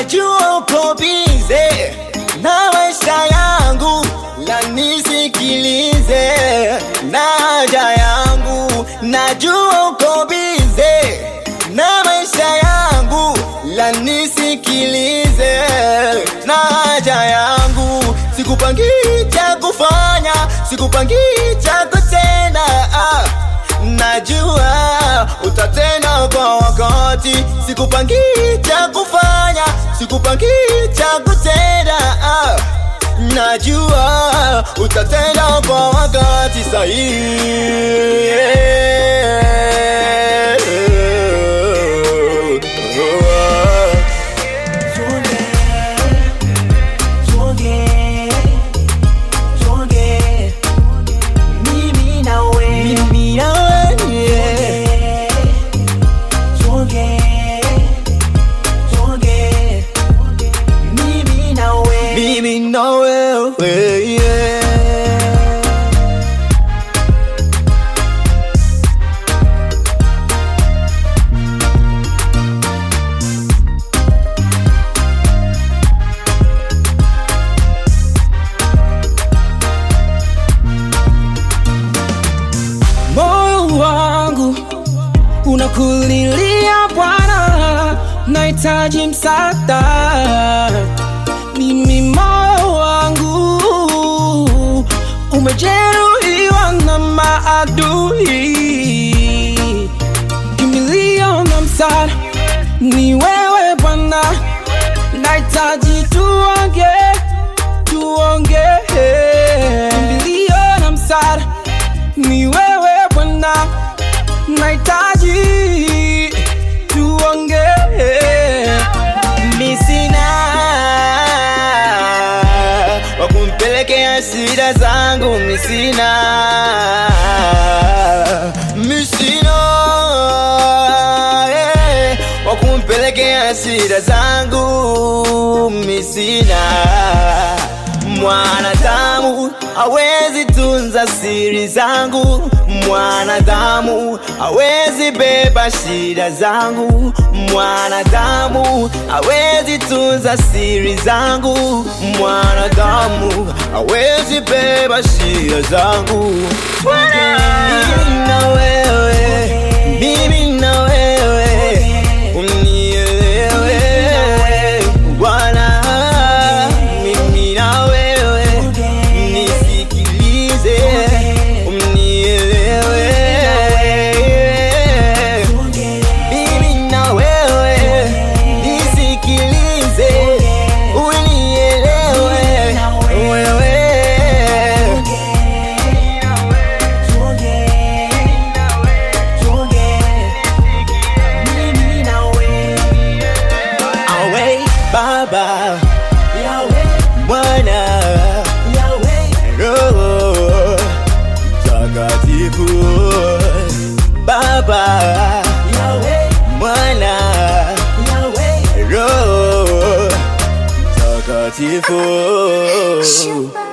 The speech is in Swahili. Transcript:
najua uko bize na maisha yangu, la nisikilize na haja yangu. Najua uko bize na maisha yangu, la nisikilize na haja yangu. Sikupangii cha kufanya, sikupangii cha kutenda ah. Najua utatenda kwa wakati, sikupangii cha kufanya, sikupangii cha kutenda ah. Najua utatenda kwa wakati sahihi. Mimi na wewe. Mimi na wewe, Mimi na wewe. mimi na wewe yeah. moyo wangu unakulilia Bwana, nahitaji msaada. Mimi moyo wangu umejeruhiwa na maadui, kimbilio na msaada ni wewe Bwana, nahitaji tuonge, tuonge, kimbilio na msaada ni wewe Bwana, nahitaji tuonge. Mimi sina wa kumpelekea shida zangu, mimi sina mimi sina eh, wa kumpelekea shida zangu, mimi sina Mwanadamu hawezi tunza siri zangu, mwanadamu hawezi beba shida zangu, mwanadamu hawezi tunza siri zangu, mwanadamu hawezi beba shida zangu. Mimi na wewe, mimi na wewe, unielewe Bwana, mimi na wewe, nisikilize, unielewe. Mimi na wewe, nisikilize, unielewe wewe. Awe Baba, Mwana, Roho Mtakatifu, Baba, Mwana, Roho Mtakatifu. Super